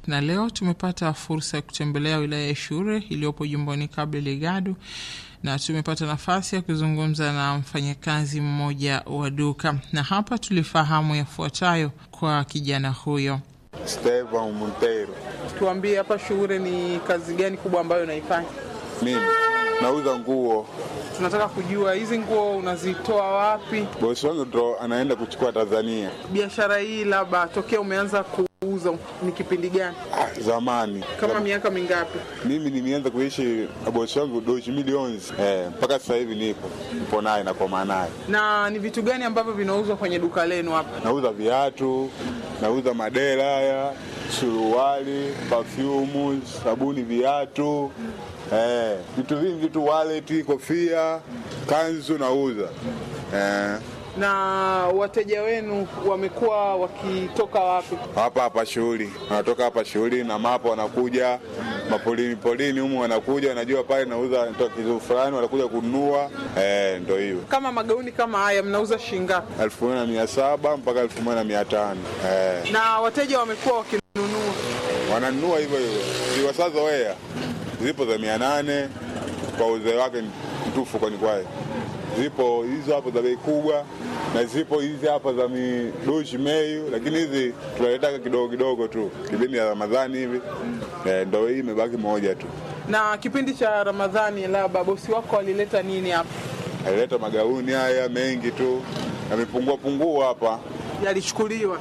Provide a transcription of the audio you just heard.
na leo tumepata fursa ya kutembelea wilaya ya Shure iliyopo jimboni Cabo Delgado na tumepata nafasi ya kuzungumza na mfanyakazi mmoja wa duka, na hapa tulifahamu yafuatayo kwa kijana huyo. Stevan Montero. Tuambie, hapa Shure ni kazi gani kubwa ambayo unaifanya? Mimi nauza nguo. Tunataka kujua hizi nguo unazitoa wapi? Bosi wangu ndo anaenda kuchukua Tanzania. Biashara hii labda tokea umeanza kuuza ni kipindi gani? Ah, zamani Kama miaka mingapi? mimi nimeanza kuishi na bosi wangu doshi milioni eh, mpaka sasa hivi nipo nipo naye nakoma naye. Na ni vitu gani ambavyo vinauzwa kwenye duka lenu hapa? Nauza viatu, nauza madera haya, suruali, perfume, sabuni, viatu eh, vitu vingi, vitu wallet, kofia, kanzu nauza eh, Na wateja wenu wamekuwa wakitoka wapi? hapa hapa shughuli, wanatoka hapa shughuli na mapo, wanakuja mapolini polini humu, wanakuja wanajua pale nauza natoa kitu fulani, wanakuja kununua eh, ndo hiyo Kama magauni kama haya mnauza shilingi ngapi? elfu moja na mia saba mpaka elfu moja na mia tano eh. Na wateja wamekuwa wakinunua. wananunua hivyo hivyo, ziwasazoea zipo za mia nane kwa uzee wake mtufu kwani kwaye, zipo hizo hapo za bei kubwa na zipo hizi hapa za midoshi meyu, lakini hizi tunaletaka kidogo kidogo tu kipindi ya Ramadhani hivi eh, ndo hii imebaki moja tu. Na kipindi cha Ramadhani, labda bosi wako alileta nini hapa? Alileta magauni haya mengi tu, yamepungua pungua hapa Yalichukuliwa